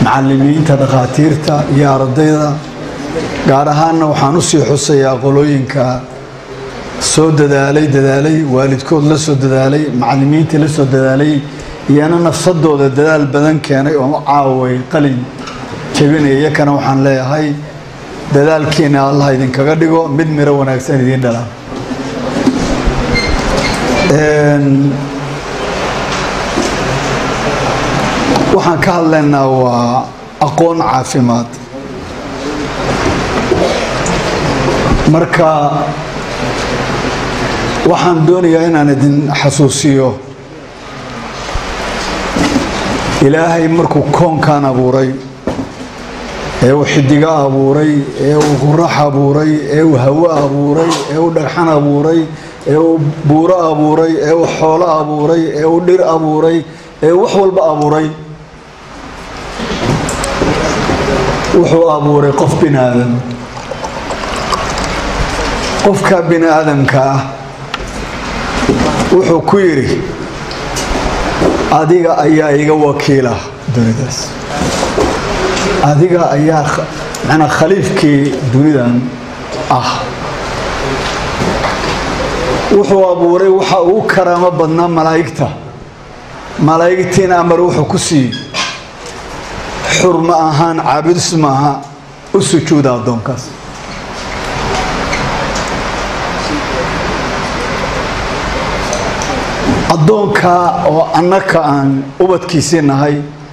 macallimiinta dhakhaatiirta iyo ardayda gaar ahaanna waxaan u sii xusayaa qolooyinka soo dadaalay dadaalay waalidkood la soo dadaalay macallimiintii la soo dadaalay iyana nafsadooda dadaal badan keenay oo caaway qalin jebinaya iyakana waxaan leeyahay dadaalkiina allah idinkaga dhigo mid miro wanaagsan idiin dhala waxaan ka hadlaynaa waa aqoon caafimaad marka waxaan doonayaa inaan idin xasuusiyo ilaahay markuu koonkan abuuray ee uu xidigo abuuray ee uu qurax abuuray ee uu hawo abuuray ee uu dhagxan abuuray ee uu buuro abuuray ee uu xoolo abuuray ee uu dhir abuuray ee wax walba abuuray wuxuu abuuray qof bini aadam qofka bini aadamka ah wuxuu ku yidhi adiga ayaa iga wakiila dunidaas adiga ayaa manaa khaliifkii dunidan ah wuxuu abuuray waxa ugu karaamo badnaa malaa'igta malaa'igtiina amar wuxuu ku siiyey xurmo ahaan caabudis maaha u sujuuda addoonkaas addoonkaa oo annaka aan ubadkiisii nahay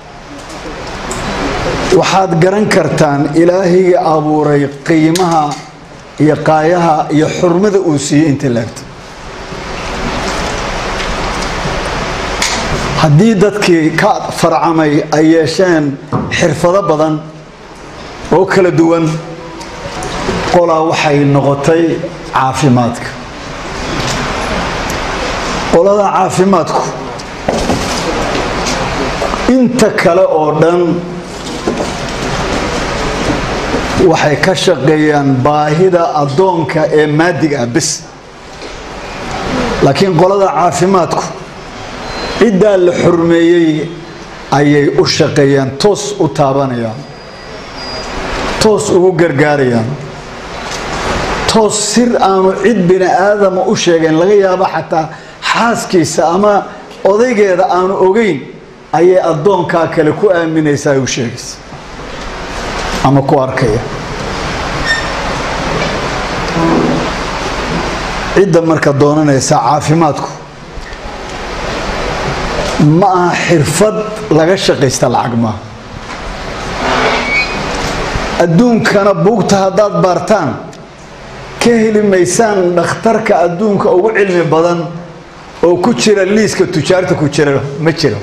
waxaad garan kartaan ilaahigii abuuray qiimaha iyo qaayaha iyo xurmada uu siiyey inta laagto haddii dadkii ka farcamay ay yeesheen xirfado badan oo kala duwan qolaa waxay noqotay caafimaadka qolada caafimaadku inta kale oo dhan waxay ka shaqeeyaan baahida addoonka ee maadiga ah bes laakiin qolada caafimaadku ciddaa la xurmeeyey ayay u shaqeeyaan toos u taabanayaan toos ugu gargaarayaan toos sir aanu cid bini aadama u sheegayn laga yaabo xataa xaaskiisa ama odaygeeda aanu ogeyn ayay addoonkaa kale ku aaminaysaa ay u sheegaysa ama ku arkaya cidda marka doonanaysa caafimaadku ma aha xirfad laga shaqaysta lacag maaha adduunkana buugta haddaad baartaan ka heli maysaan dhakhtarka adduunka ugu cilmi badan oo ku jira liiska tujaarta ku jira ma jiro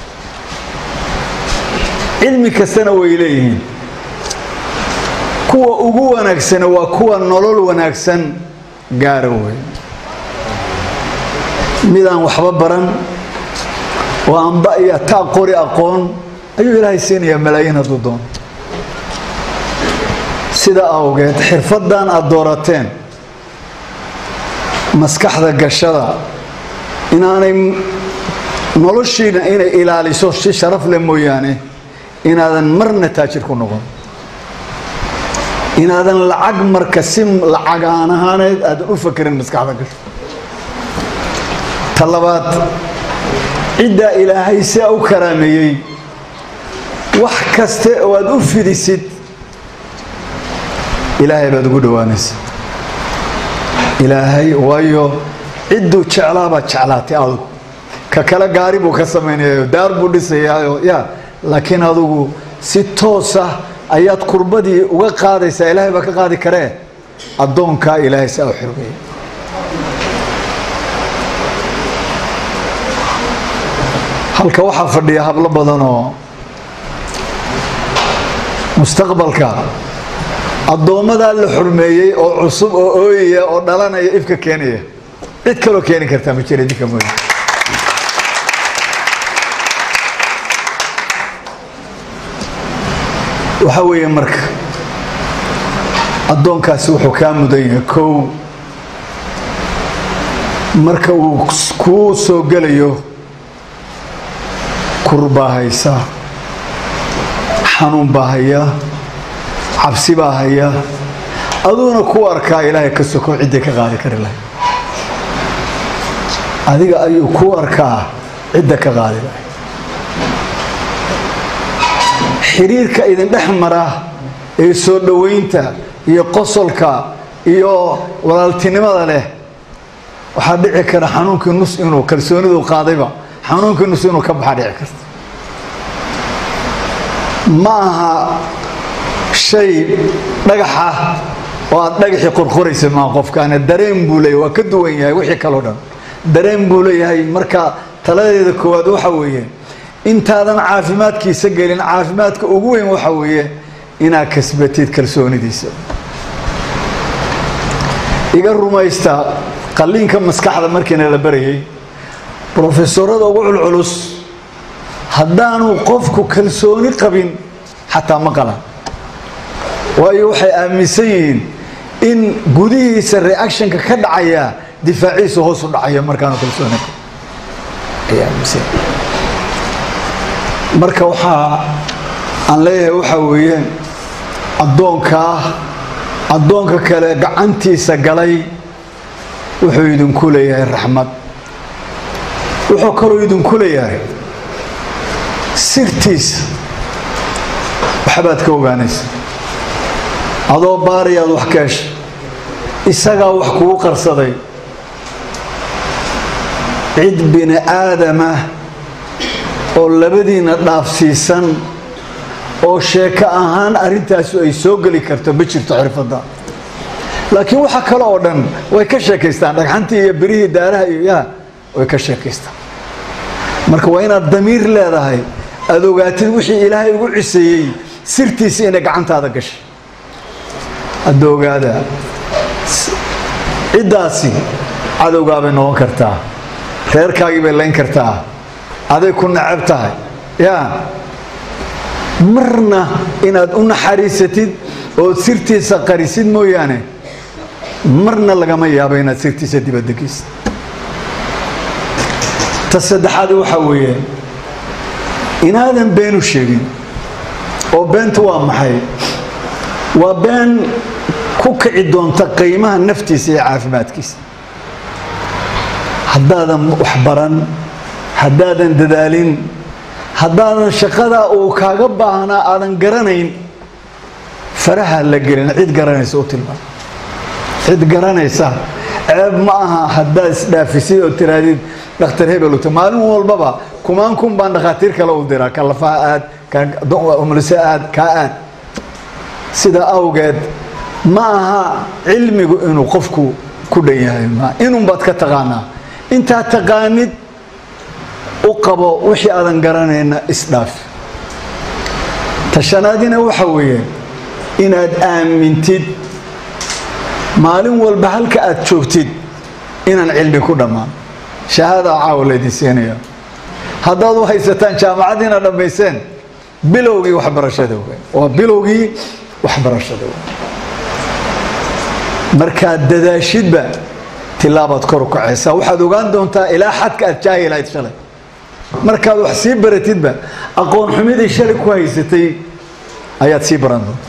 cilmi kastana way leeyihiin kuwa ugu wanaagsani waa kuwa nolol wanaagsan gaara wey midaan waxba baran oo amba iyo taa qori aqoon ayuu ilaahay siinayaa malaayiin hadduu doono sida awgeed xirfadan aada doorateen maskaxda gashada inaanay noloshiina inay ilaaliso si sharaf leh mooyaane inaadan marna taajir ku noqon inaadan lacag marka si lacag aan ahaaneed aadan u fakerin maskaxda gasho ta labaad ciddaa ilaahay sia u karaameeyey wax kaste oo aad u fidisid ilaahay baad ugu dhowaanaysa ilaahay waayo cidduu jeclaabaad jeclaatay adugu ka kale gaari buu ka samaynayayo daar buu dhisayaayo ya laakiin adugu si toosa ayaad kurbadii uga qaadaysaa ilaahay baa ka qaadi karee addoonkaa ilaahay saa u xirmeeyey halka waxaa fadhiya hablo badanoo mustaqbalka addoommadaa la xurmeeyey oo cusub oo ooyaya oo dhalanaya ifka keenaya cid kaloo keeni kartaa ma jira idinka mooya waxaa weeye marka addoonkaasi wuxuu kaa mudan yahay kow marka uu kuu soo gelayo kurbaa haysa xanuun baa haya cabsi baa haya aduguna ku arkaa ilaahay ka soko ciddii ka qaadi kari lahay adiga ayuu ku arkaa cidda ka qaadi lahay xiriirka idin dhex mara ee soo dhoweynta iyo qosolka iyo walaaltinimada leh waxaa dhici kara xanuunkii nus inuu kalsoonidu qaadayba xanuunkii nus inuu ka baxa dhici karta ma aha shay dhagaxa oo aada dhagaxii qorqoraysa maa qofkaana dareen buu leeyahy waa ka duwan yahay wixii kaloo dhan dareen buu leeyahay marka taladeeda koowaad waxa weeye intaadan caafimaadkiisa gelin caafimaadka ugu weyn waxa weeye inaad kasbatid kalsoonidiisa iga rumaysta qalliinka maskaxda markiina la barayay brofesorada ugu culculus haddaanu qofku kalsooni qabin xataa ma qalan waayo waxay aaminsan yihiin in gudihiisa reactionka ka dhacaya difaaciisa hoos u dhacaya markaanu kalsooni ay aaminsan marka waxaa aan leeyahay waxaa weeye addoonkaa addoonka kale gacantiisa galay wuxuu idinku leeyahay raxmad wuxuu kaloo idinku leeyahay sirtiisa waxbaad ka ogaanaysa adoo baariyaad wax ka heshay isagaa wax kugu qarsaday cid bini aadamah oo labadiina dhaafsiisan oo sheeko ahaan arrintaasu ay soo geli karto ma jirto xirfadda laakiin waxa kale oo dhan way ka sheekaystaan dhagxantii iyo birihii daaraha iyo yaa way ka sheekaystaan marka waa inaad damiir leedahay aada ogaatid wixii ilaahay ugu ciseeyey sirtiisa inay gacantaada gashay hadda ogaada ciddaasi cadowgaabay noqon kartaa reerkaagii bay layn kartaa aday ku nacab tahay yaa marna inaad u naxariisatid ood sirtiisa qarisid mooyaane marna lagama yaabo inaad sirtiisa dibadda geysid ta saddexaad waxaa weeye inaadan beenu sheegin oo beenta waa maxay waa been ku kici doonta qiimaha naftiisa iyo caafimaadkiisa haddaadan waxbaran haddaadan dadaalin haddaadan shaqada uu kaaga baahnaa aadan garanayn faraha la gelin cid garanaysa u tilmaam cid garanaysa ceeb ma aha haddaad isdhaafisid oo tiraadid dhakhtar hebel uta maalin walbaba kumaan kun baan dhakhaatiir kale u diraa ka lafaha aad kamulise aad kaa aad sidaa awgeed ma aha cilmigu inuu qofku ku dhan yahay ma inunbaad ka taqaanaa intaad taqaanid u qabo wixii aadan garanayna isdhaaf tashanaadina waxa weeye inaad aamintid maalin walba halka aad joogtid inaan cilmi ku dhammaan shahaadaa caawa laydin siinaya haddaad u haysataan jaamacaddiina dhammayseen bilowgii waxbarashada wey waa bilowgii waxbarashada wey markaad dadaashidba tilaabaad kor u kacaysaa waxaad ogaan doontaa ilaa xadka aad jaahilayd shalay markaad wax sii baratidba aqoon xumidii shalay ku haysatay ayaad sii baran doonta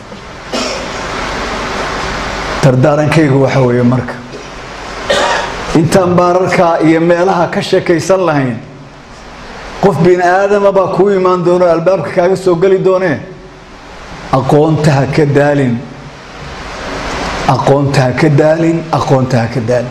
dardaarankaygu waxa weeye marka intaan baararkaa iyo meelaha ka sheekaysan lahayn qof bini aadama baa kuu imaan doono albaabka kaaga soo geli doonee aqoonta ha ka daalin aqoonta ha ka daalin aqoonta ha ka daalin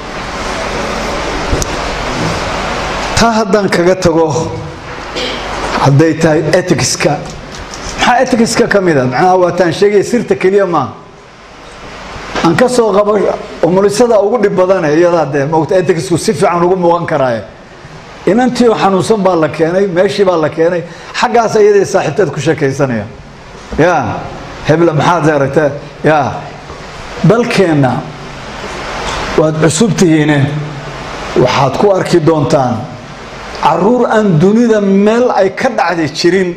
taa haddaan kaga tago hadday tahay eticska maxaa eticska ka mid a macnaha waataan sheegaya sirta keliya maaha aan ka soo qabo umulisada ugu dhib badane iyadaa dee mogta eticsku si fiican ugu muuqan karaaye inantiio xanuunsan baa la keenay meeshii baa la keenay xaggaas iyaday saaxiibteed ku sheekaysanaya ya heble maxaad aragta ya dalkeenna waad cusub tihiine waxaad ku arki doontaan caruur aan dunida meel ay ka dhacdi jirin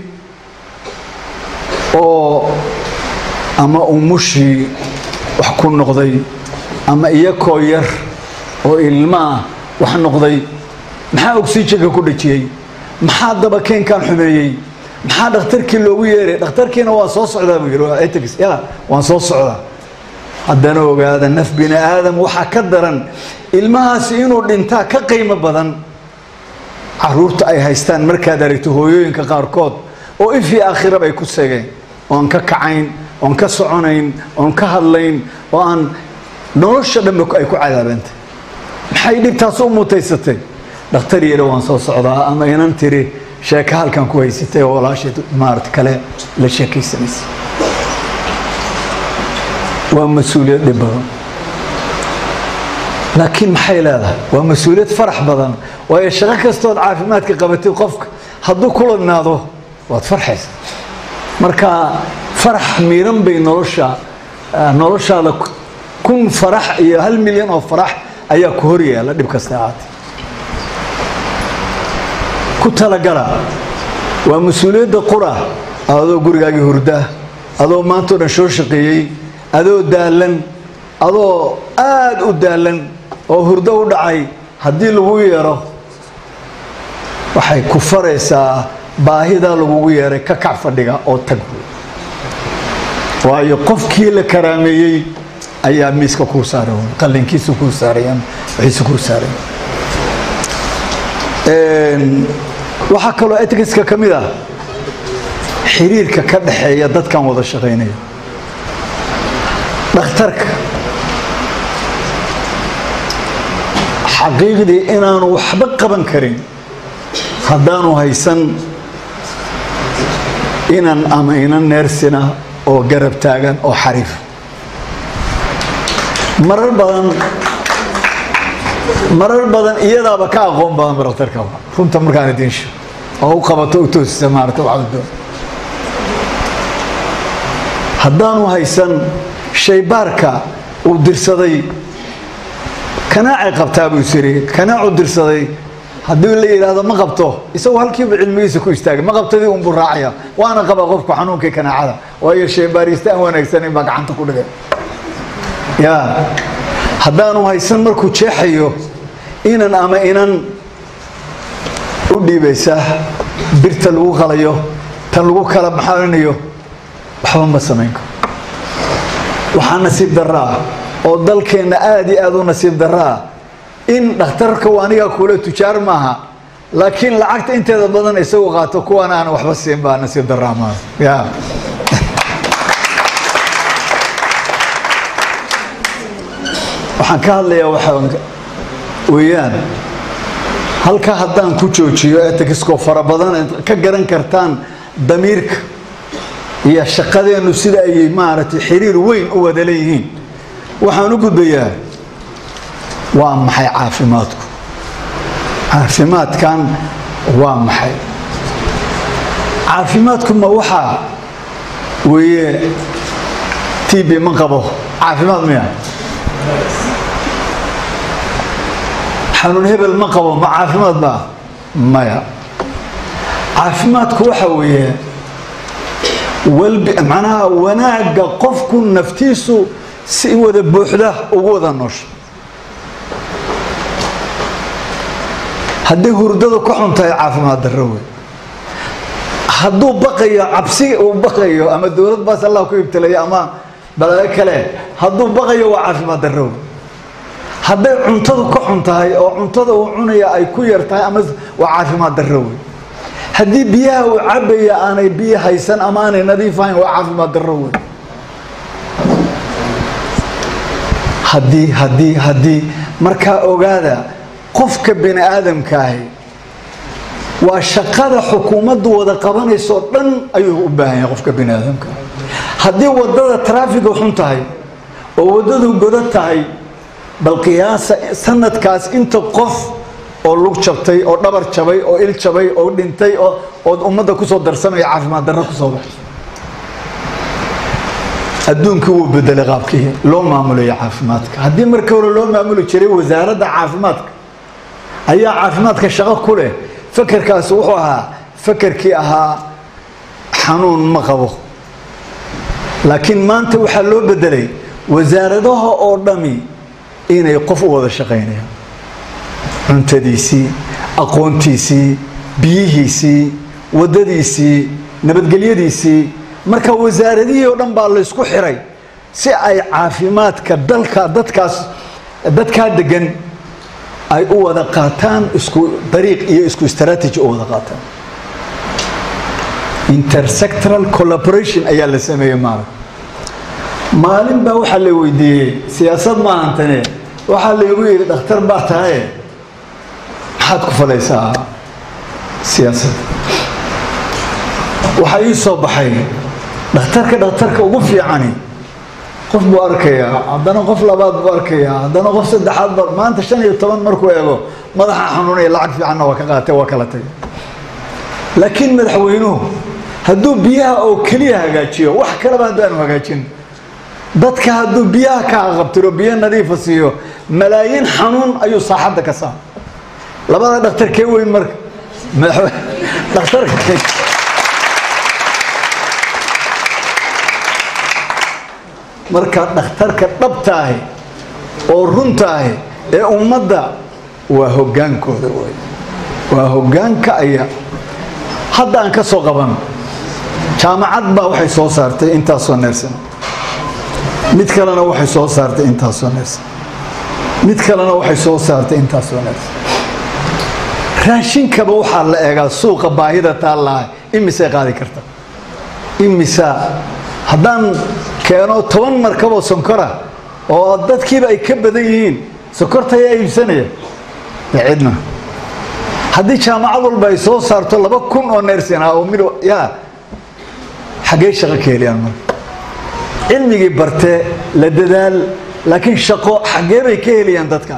oo ama umushii wax ku noqday ama iyakoo yar oo ilmaah wax noqday maxaa oksijenka ku dhajiyey maxaa dabakeenkan xumeeyey maxaa dhakhtarkii loogu yeeray dhakhtarkiina waa soo socdaa buu yidhi etgs ya waan soo socdaa haddana ogaada naf bini aadam waxaa ka daran ilmahaasi inuu dhintaa ka qiimo badan caruurta ay haystaan markaad aragto hooyooyinka qaarkood oo ifii aakhiraba ay ku segeen oon ka kacayn oon ka soconayn oon ka hadlayn oo aan nolosha dhanba ay ku cadaabantay maxay dhibtaas u mutaysatay dhakhtar yidhi waan soo socdaa ama inan tiri sheeko halkan ku haysatay oo walaasheed maarata kale la sheekaysanaysay waa mas-uuliyad dhib badan laakiin maxay leedahay waa mas-uuliyad farax badan waayo shaqo kastood caafimaadka qabatid qofka hadduu kuladnaado waad farxaysa marka farax miiran bay nolosha noloshaada kun farax iyo hal milyan oo farax ayaa ku hor yaala dhib kasta ahaatee ku talagala waa mas-uuliyadda qura adoo gurigaagii hurda adoo maantao dhan soo shaqeeyey adoo daalan adoo aada u daalan oo hurdo u dhacay haddii lagu yeero waxay ku faraysaa baahidaa lagugu yeeray ka kac fadhiga oo tag waayo qofkii la karaameeyey ayaa miiska kuu saaray qalinkiisu kuu saarayan wixiisu kuu saarayan waxaa kaloo etgiska ka mid ah xiriirka ka dhaxeeya dadkan wada shaqaynaya dhakhtarka xaqiiqdii inaanu waxba qaban karin haddaanu haysan inan ama inan neersina oo garab taagan oo xariif marar badan marar badan iyadaaba ka aqoon badan ba dhakhtarkaba runta markaan idiinsho oo u qabato u toosisa maarata waxadoon haddaanu haysan shaybaarka uu dirsaday kanaacay qabtaa buu siri kanaacu dirsaday haddii la yidhaahdo ma qabto isagoo halkiiba cilmigiisa ku istaagay ma qabtadii unbuu raacaya waana qaba qofku xanuunkii kanaacada waayo shaybaarista aan wanaagsanin baa gacanta ku dhigay ya haddaanu haysan markuu jeexayo inan ama inan u dhiibaysa birta lagu qalayo tan lagu kala maxalinayo waxba ma samayn karo waxaa nasiib darro ah oo dalkeenna aada iyo aada u nasiib darro ah in dhakhtarka anigaa kule tujaar maaha laakiin lacagta inteeda badan isagu qaato kuwan aan waxba siin baa nasiib darraa maaha ya waxaan ka hadlayaa waxa weeyaan halka haddaan ku joojiyo etikiskoo fara badan ka garan kartaan damiirka iyo shaqadeennu sida ayay maaragtay xiriir weyn u wada leeyihiin waxaan u gudbayaa waa maxay caafimaadku caafimaadkan waa maxay caafimaadku ma waxaa weeye t b ma qabo caafimaad miya xanuun hebel ma qabo ma caafimaad baa maya caafimaadku waxa weeye macnaha wanaagga qofku naftiisu si wada buuxda ugu wada noosho haddii hurdadu ka xun tahay caafimaad darro wey hadduu baqayo cabsi uu baqayo ama dowlad baas allah ku ibtilaya ama balaayo kale hadduu baqayo waa caafimaad darro wey hadday cuntadu ka xun tahay oo cuntada uu cunaya ay ku yar tahay ama waa caafimaad darro wey haddii biyaha uu cabaya aanay biyo haysan ama aanay nadiif ahayn waa caafimaad darro wey haddii haddii haddii markaa ogaada qofka bini aadamkaahi waa shaqada xukuumaddu wada qabanayso dhan ayuu u baahan yahay qofka bini aadamkaahi haddii wadada traafiga xun tahay oo waddadu godo tahay bal qiyaasa sanadkaas inta qof oo lug jabtay oo dhabar jabay oo il jabay oo dhintay oo ood ummadda kusoo darsamaya caafimaad darro kusoo baxay adduunkii wuu bedelay qaabkii loo maamulayo caafimaadka haddii markii hore loo maamuli jiray wasaaradda caafimaadka ayaa caafimaadka shaqo ku leh fakerkaasi wuxuu ahaa fakerkii ahaa xanuun ma qabo laakiin maanta waxaa loo bedelay wasaaradaha oo dhami inay qof u wada shaqaynayaan cuntadiisii aqoontiisii biyihiisii waddadiisii nabadgelyadiisii marka wasaaradihii oo dhan baa laysku xiray si ay caafimaadka dalka dadkaas dadkaa degan ay u wada qaataan isku dariiq iyo isku strategy u wada qaataan intersectoral collaboration ayaa la sameeyey maalin maalin baa waxaa la weydiiyey siyaasad maahantane waxaa laygu yidhi dhakhtar baa tahaye maxaad ku falaysaa siyaasad waxaa ii soo baxay dhakhtarka dhakhtarka ugu fiicani qof buu arkayaa haddana qof labaad buu arkayaa haddana qof saddexaad ba maanta shan iyo toban markuu eego madaxa xanuunaya lacag fiicanna waa ka qaatay waa kala tagay laakiin madaxweynuhu hadduu biyaha oo keliya hagaajiyo wax kaleba haddaanu hagaajin dadka hadduu biyaha ka aqabtiro biyo nadiifa siiyo malaayiin xanuun ayuu saaxadda ka saara labada dhakhtar kee weyn marka dhakhtarka marka dhakhtarka dhabtaahi oo runtaahi ee ummadda waa hoggaankooda wey waa hoggaanka aya hadda aan ka soo qaban jaamacad baa waxay soo saartay intaasoo neersan mid kalena waxay soo saartay intaasoo neersan mid kalena waxay soo saartay intaasoo neersan raashinkaba waxaa la eegaa suuqa baahida taallaha imisay qaadi karta imisa haddaan keeno toban markaboo sonkora oo dadkiiba ay ka badan yihiin sonkorta ayaa iibsanaya cidna haddii jaamacad walba ay soo saarto laba kun oo neersin ah oo mid yaa xaggee shaqo ka heliyaan marka cilmigii bartee la dadaal laakiin shaqo xaggee bay ka heliyaan dadkan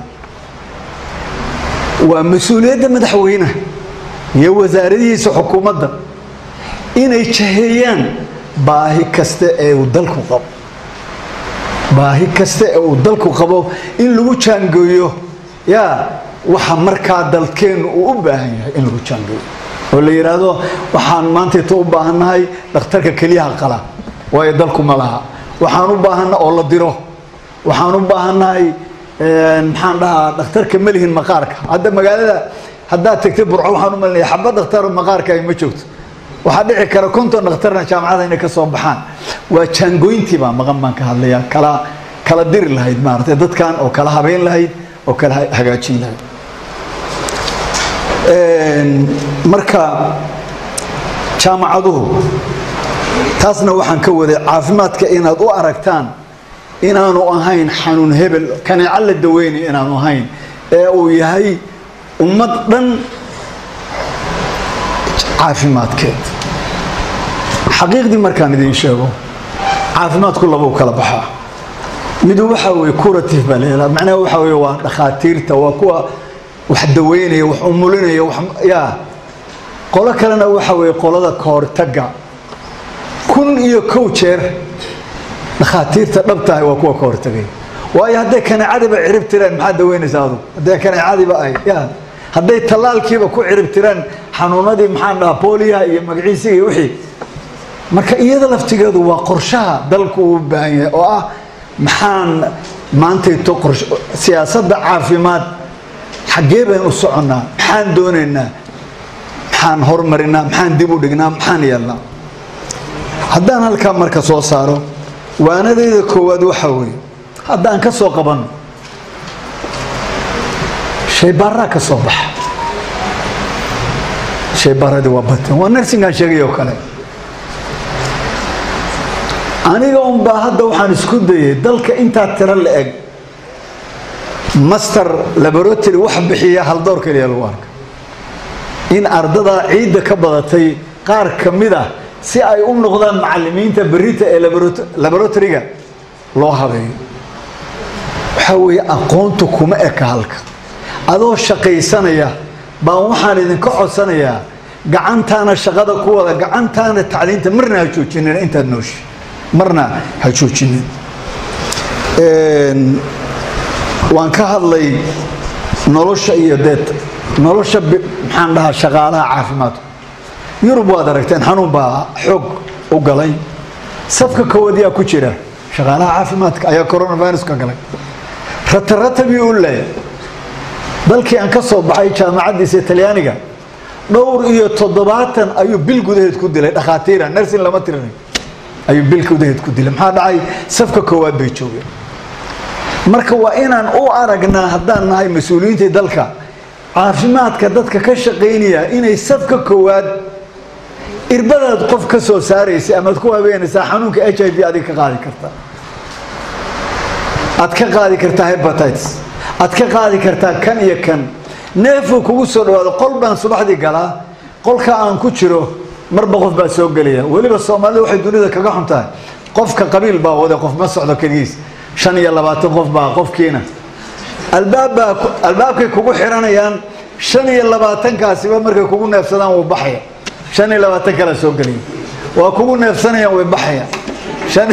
waa mas-uuliyadda madaxweynaha iyo wasaaradihiisa xukuumadda inay jaheeyaan baahi kasta ee uu dalku qabo baahi kasta ee uu dalku qabo in lagu jaangooyo yaa waxa markaa dalkeennu uu u baahan yahay in lagu jaangooyo oo la yidhaahdo waxaan maantayta u baahannahay dhakhtarka keliyaha qala waayo dalku ma laha waxaan u baahanna oo la diro waxaan u baahannahay maxaan dhahaa dhakhtarka malihin maqaarka hadda magaalada haddaad tagtay burco waxaan u malinaya xaba dhakhtar maqaarka ay ma joogto waxaa dhici kara konton dhakhtarna jaamacada inay ka soo baxaan waa jaangooyntii baa maqan baan ka hadlaya kala kala diri lahayd maaragtay dadkan oo kala habeyn lahayd oo kala hagaajin lahayd marka jaamacaduhu taasna waxaan ka waday caafimaadka inaad u aragtaan inaanu ahayn xanuun hebel kaneeco la daweynay inaanu ahayn ee uu yahay ummad dhan caafimaadkeed xaqiiqdii markaan idiin sheego caafimaadku labau kala baxaa midu waxaa weye curative baa layihaha macnaha waxaa weye waa dhakhaatiirta waa kuwa wax daweynaya wax umulinaya wax yaa qolo kalena waxaa weye qolada kahortaga kun iyo kow jeer dhakhaatiirta dhabtahay waa kuwa ka hortagay waayo hadday kaneecadiba cirib tiraan maxaad daweynaysaa adu hadday kaneecadiba ay ya hadday tallaalkiiba ku cirib tiraan xanuunadii maxaan dhahaa booliyaha iyo magaciisiga iyo wixii marka iyada laftigeedu waa qorshaha dalku uu baahan yahay oo ah maxaan maantayto qors siyaasadda caafimaad xaggee baynu u soconnaa maxaan doonaynaa maxaan hormarinaa maxaan dib u dhignaa maxaan yeelnaa haddaan halkaa marka soo saaro waanadayda koowaad waxaa weeye haddaan ka soo qabanno shaybaarraa ka soo baxa shaybaaradii waa bateen waa narsingaan sheegay oo kale aniga unbaa hadda waxaan isku dayay dalka intaa tiro la eg master laboratory wax bixiya haldoor keliya lagu arka in ardadaa ciidda ka badatay qaar ka mid ah si ay u noqdaan macalimiinta berita ee laboratoryga loo habeeyo waxaa weeye aqoontu kuma eka halka adoo shaqaysanaya baan waxaan idinka codsanayaa gacantaana shaqada ku wada gacantaana tacliinta marna ha joojinin intaad nooshi marna ha joojinin waan ka hadlay nolosha iyo deed nolosha maxaan dhahaa shaqaalaha caafimaadku yurub waad aragteen xanuun baa xoog u galay safka koowaad yaa ku jira shaqaalaha caafimaadka ayaa coronaviruska galay rataratabii u leeya dalkii aan ka soo baxay jaamacaddiisa talyaaniga dhowr iyo toddobaatan ayuu bil gudaheed ku dilay dhakhaatiira narsin lama tirin ayuu bil gudaheed ku dilay maxaa dhacay safka koowaad bay joogeen marka waa inaan u aragnaa haddaan nahay mas-uuliyiintii dalka caafimaadka dadka ka shaqaynaya inay safka koowaad irbadaad qof ka soo saaraysa amaad ku habeenaysaa xanuunka h i v adiga ka qaadi kartaa aad ka qaadi kartaa hebatites aad ka qaadi kartaa kan iyo kan neefuu kugu soo dhawaado qol baan subaxdii galaa qolka aan ku jiro marba qof baa soo gelaya weliba soomaalida waxay dunida kaga xun tahay qofka qabiil baa wada qof ma socdo keligiis shan iyo labaatan qof baa qofkiina albaabbaa albaabkay kugu xiranayaan shan iyo labaatankaasiba markay kugu neefsadaan wuu baxaya shan iyo labaatan kalaa soo gelaya waa kugu neefsanayaan way baxaya shan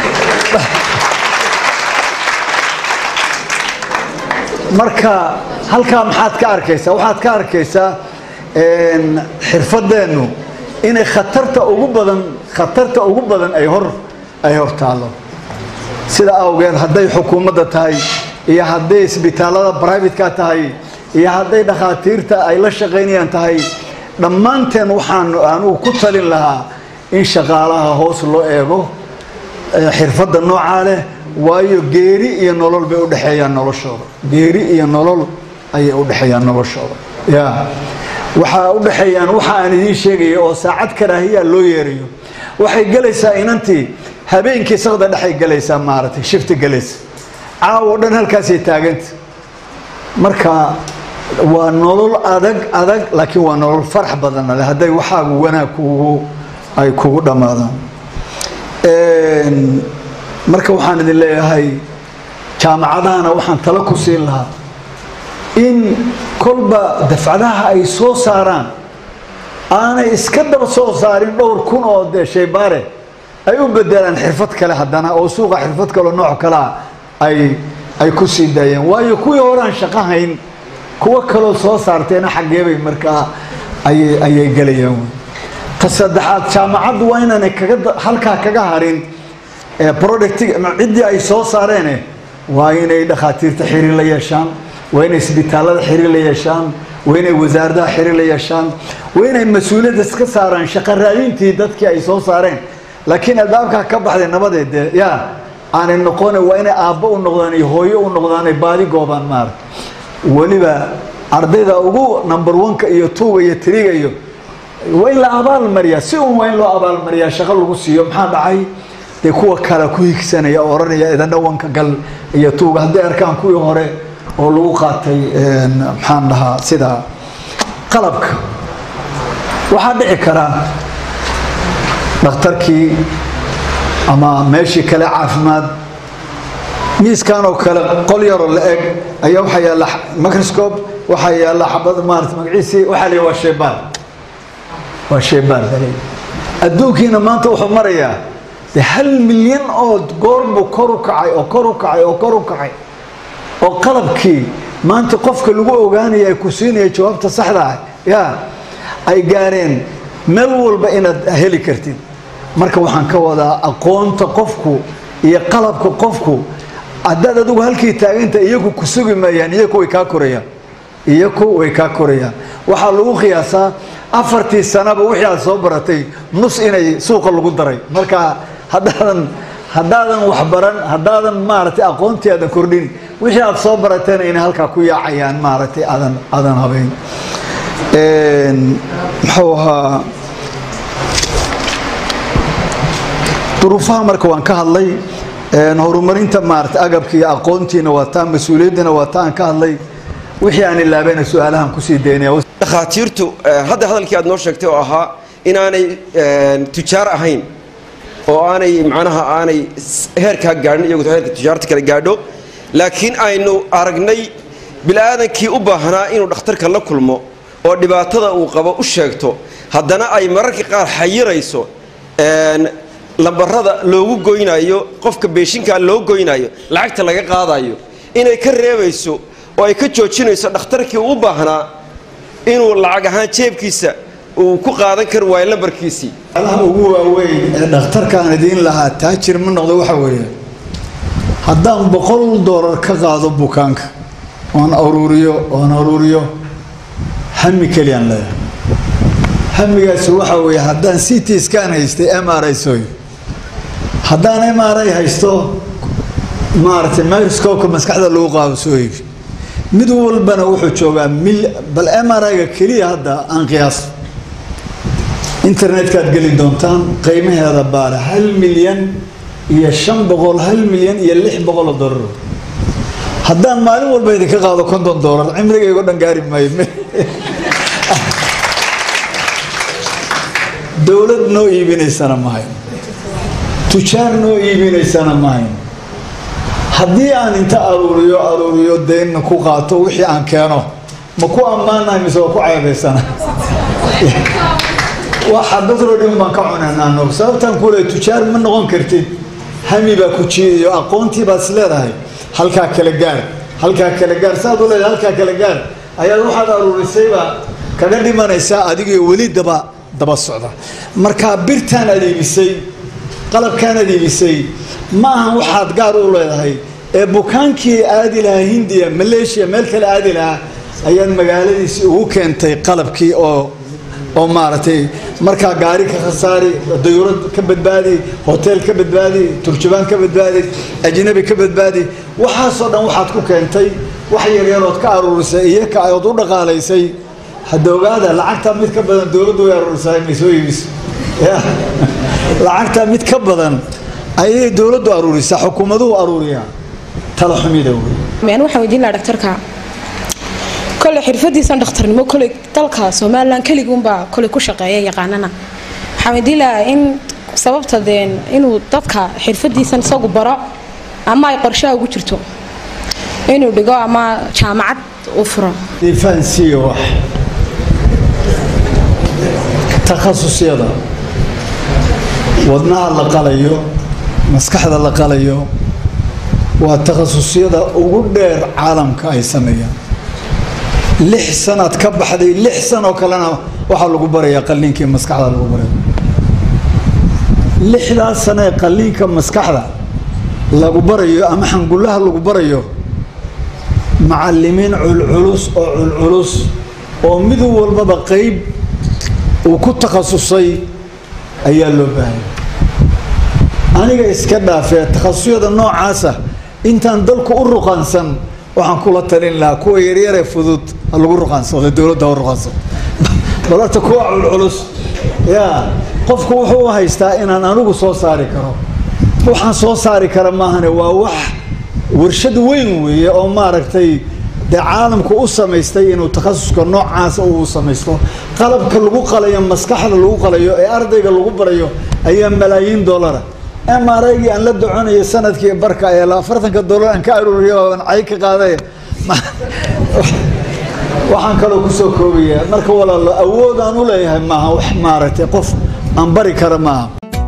marka halkaa maxaad ka arkaysaa waxaad ka arkaysaa xirfadeennu inay khatarta ugu badan khatarta ugu badan ay hor ay hor taallo sida awgeed hadday xukuumadda tahay iyo hadday isbitaallada brivatka tahay iyo hadday dhakhaatiirta ay la shaqaynayaan tahay dhammaanteen waxaan anugu ku talin lahaa in shaqaalaha hoos loo eego xirfadda noocaa leh waayo geeri iyo nolol bay udhexeeyaan noloshooda geeri iyo nolol ayay udhexeeyaan noloshooda ya waxaa udhexeeyaan waxa aan idiin sheegaya oo saacad karaahiyaa loo yeerayo waxay gelaysaa inantii habeenkii sakda dhexay gelaysaa maaragtay shifti gelaysa caawo dhan halkaasay taaganta marka waa nolol adag adag laakiin waa nolol farax badanna le hadday waxaagu wanaag kugu ay kugu dhammaadaan marka waxaan idin leeyahay jaamacadahana waxaan talo ku siin lahaa in kolba dafcadaha ay soo saaraan aanay iska daba soo saarin dhowr kun oo dee shaybaare ay u bedelaan xirfad kale haddana oo suuqa xirfad kaleo nooc kalea ay ay ku sii daayeen waayo kuwii horaan shaqo hayn kuwo kaloo soo saarteena xaggeebay markaa ayay ayay gelayaan ta saddexaad jaamacaddu waa inaanay kaga halkaa kaga harin productig ciddii ay soo saareene waa inay dhakhaatiirta xiriir la yeeshaan waa inay isbitaallada xiriir la yeeshaan waa inay wasaaradaha xiriir la yeeshaan waa inay mas-uuliyadda iska saaraan shaqo raadintii dadkii ay soo saareen laakiin albaabkaa ka baxday nabadeed dee yaa aanay noqone waa inay aabbo u noqdaan iyo hooyo u noqdaan ay baadi goobaan maarag weliba ardayda ugu number one-ka iyo tuuga iyo tiriga iyo waa in la abaalmariyaa si un waa in loo abaalmariyaa shaqo lagu siiyo maxaa dhacay dee kuwa kale ku higsanaya oo odhanaya idan dhawanka gal iyo tuuga hadday arkaan kuwii hore oo lagu qaatay maxaan dhahaa sida qalabka waxaa dhici karaa dhakhtarkii ama meeshii kale caafimaad miiskan oo kale qol yaroo la eg ayaa waxaa yaalla microscope waxaa yaalla xabad maarata magaciisii waxaa la waa shaybaar waa shaybaar adduunkiina maanta wuxuu marayaa de hal milyan oo goorbuu kor u kacay oo kor u kacay oo kor u kacay oo qalabkii maanta qofka lagu ogaanaya ay ku siinaya jawaabta saxda ah ya ay gaareen meel walba inaad heli kartid marka waxaan ka wadaa aqoonta qofku iyo qalabka qofku haddaad adigu halkii taaganta iyagu ku sugi maayaan iyaku way kaa korayaan iyaku way kaa korayaan waxaa lagu qiyaasaa afartii sanaba wixii aad soo baratay nus inay suuqa lagu daray marka haddaadan haddaadan waxbaran haddaadan maaragtay aqoontii aadan kordhin wixii aad soo barateena inay halkaa ku yaacayaan maaragtay aadan aadan habeyn muxuu ahaa duruufaha marka waan ka hadlay horumarinta maarata agabka iyo aqoontiina waa taa mas-uuliyaddina waa ta aan ka hadlay wixii aan ilaabayna su-aalahan kusii daynaya dhakhaatiirtu hadda hadalkii aad noo sheegtay oo ahaa inaanay tujaar ahayn oo aanay macnaha aanay heerkaa gaadhin iyagu heerka tujaarta kale gaadho laakiin aynu aragnay bila'aadankii u baahnaa inuu dhakhtarka la kulmo oo dhibaatada uu qabo u sheegto haddana ay mararka qaar xayirayso lambarada loogu goynayo qofka beeshinkaa loo goynayo lacagta laga qaadayo inay ka reebayso oo ay ka joojinayso dhakhtarkii uu u baahnaa inuu lacag ahaan jeebkiisa uu ku qaadan kari waayo lambarkiisii alaha ugu waaweyn ee dhakhtarkaan idiin lahaa taajir ma noqdo waxa weeye haddaan boqol doolar ka qaado bukaanka oon aruuriyo oon aruuriyo hami keliyaan leeyahay hamigaasi waxa weeye haddaan c t scan haystay m r i soy haddaan m r i haysto maaragtay microscopeka maskaxda lagu qaado soo ibi mid walbana wuxuu joogaa mil bal m r i-ga keliya hadda aan qiyaaso internetkaad geli doontaan qiimaheeda baara hal milyan iyo shan boqol hal milyan iyo lix boqol oo dollar haddaan maalin walba idinka qaado konton dollar cimrigaygo dhan gaari maayo dowlad noo iibinaysana mahayn tujaar noo iibinaysana mahayn haddii aan inta aruuriyo aruuriyo deynna ku qaato wixii aan keeno ma ku ammaanahay mise waa ku ceebaysana waxa dadrodhin baan ka cunanaano sababtaan ku leey tujaar ma noqon kartid hami baa ku jiidayo aqoontii baad is leedahay halkaa kala gaar halkaa kala gaar saaad u leedahay halkaa kala gaar ayaad waxaad aruurisayba kaga dhimanaysaa adigoo weli daba daba socda markaa birtaan aad iibisay qalabkaan aad iibisay ma ahan waxaad gaar u leedahay ee bukaankii aadi lahaa hindiya maleeshiya meel kale aadi lahaa ayaad magaaladiisii ugu keentay qalabkii oo oo maaragtay markaa gaari ka khasaari dayurad ka badbaadi hotel ka badbaadi turjubaan ka badbaadi ajnabi ka badbaadi waxaasoo dhan waxaad ku keentay wax yaryarood ka aruurisay iyo ka ood u dhaqaalaysay hadda ogaada lacagtaa mid ka badan dowladdu way aruurisaa may soo iibiso lacagtaa mid ka badan ayay dowladdu aruurisaa xukuumaduhu aruuriyaa tala xumida wey waxaan weydiin lahaa dhaktarka kole xirfadiisan dhakhtarnimo kole dalka somalilan keliguunbaa kole ku shaqeeya yaqaanana waxaan weydiin lahaa in sababta deen inuu dadka xirfadiisan isagu baro ama ay qorshaha ugu jirto inuu dhigo ama jaamacad u furo fahansiiya wax takhasusyada wadnaha la qalayo maskaxda la qalayo waa takhasusyada ugu dheer caalamka ay sameeyaan lix sanaad ka baxday lix sanoo kalena waxaa lagu barayaa qalliinkii maskaxda lagu baraya lixdaas sano ee qalliinka maskaxda lagu barayo ama xangullaha lagu barayo macalimiin culculus oo culculus oo mid walbaba qeyb uu ku takhasusay ayaa loo baahaya aniga iska dhaafee takhasusyada noocaasa intaan dalku u ruqaansan waxaan kula talin lahaa kuwa yaryaree fudud ha lagu ruqaansado dowladda ha ruqaansado bal horta kuwa culculus yaa qofku wuxuu u haystaa inaan anigu soo saari karo waxaan soo saari kara maahane waa wax warshad weyn weeye oo maaragtay dee caalamku u samaystay inuu takhasuska noocaasa uu samaysto qalabka lagu qalayo maskaxda lagu qalayo ee ardayga lagu barayo ayaa malaayiin dollara mrgii aan la doconayo sanadkii barka ee afartanka dollar aan ka aruuriyo aan cay ka qaaday waxaan kaloo kusoo koobaya marka walaalo awood aan u leeyahay maaha wax maaragtay qof aan bari kara maaha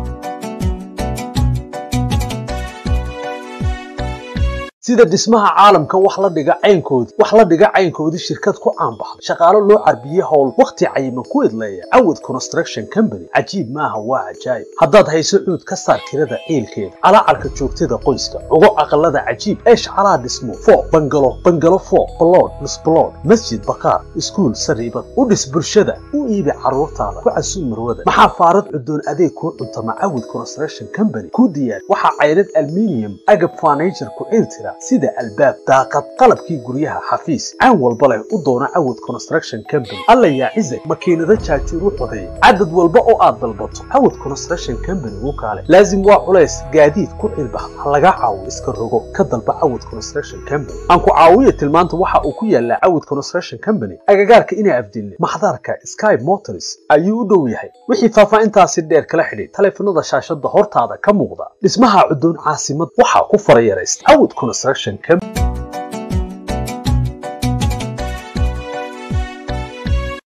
sida dhismaha caalamka wax la dhiga caynkoodii wax la dhiga caynkoodii shirkad ku caanbaxday shaqaalo loo carbiyey howl wakhti cayiman ku idleeya cawad construction company cajiib maaha waa cajaayib haddaad hayso cuud ka saar kirada ciilkeeda calaacarka joogtada qoyska ugo aqalada cajiib eesh calaa dhismo foo bangalo bangalo foo balood misbalood masjid bakaar iskuul sariibad u dhis bulshada u iibi carruurtaada ku casuub marwada maxaa faarad cudoon adeeg kuu cuntama cawad construction company ku diyaar waxaa cayrad alminium agab furniture ku ciiltira sida albaab daaqad qalabkii guryaha xafiis caan walba leh u doona cawad construction company alla yaa cizag makiinado jaajuur u codeeya cadad walba oo aad dalbato cawad construction company wuu kaale laazim waa culays gaadiid ku cilbax ha laga caawo iska rogo ka dalba cawad construction company aan ku caawiya tilmaanta waxa uu ku yaalaa cawad construction company agagaarka inaa afdilne maxdarka sky motors ayuu u dhow yahay wixii faahfaahintaasi dheer kala xidhiid taleefanada shaashada hortaada ka muuqda dhismaha cudoon caasimad waxaa ku farayaraysta cawad construction company